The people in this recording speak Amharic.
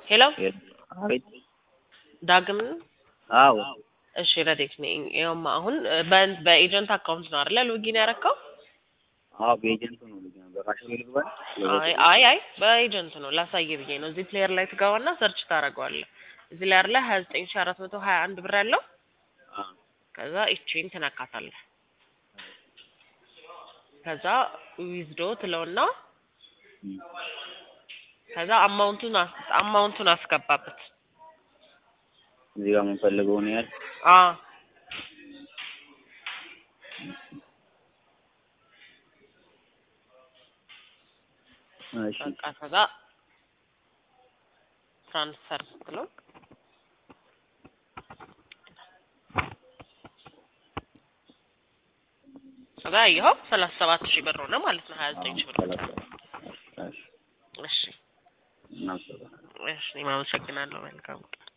ሄሎ አቤት። ዳግም አዎ እሺ ረዴት ነኝ። ይኸውማ አሁን በ- በኤጀንት አካውንት ነው አይደለ ሎጊን ያረከው? አዎ በኤጀንቱ ነው ልጅ ነው በካሽ ልግባል። አይ አይ አይ በኤጀንት ነው ላሳየ ብዬ ነው። እዚህ ፕሌየር ላይ ትገባና ሰርች ታደርገዋለህ። እዚህ ላይ አይደለ ሀያ ዘጠኝ ሺ አራት መቶ ሀያ አንድ ብር ያለው ከዛ ኢቼን ትነካታለህ። ከዛ ዊዝዶ ትለውና ከዛ አማውንቱን አስ- አማውንቱን አስገባበት። እዚህ ጋር የምንፈልገውን ያህል አ እሺ በቃ ከዛ ትራንስፈር ስትለው ከዛ ይኸው ሰላሳ ሰባት ሺህ ብር ሆነ ማለት ነው። ሀያ ዘጠኝ ሺህ ብር ሰላሳ እሺ እሺ እናመሰግናለን። እሺ እኔም አመሰግናለሁ። መልካም ቀን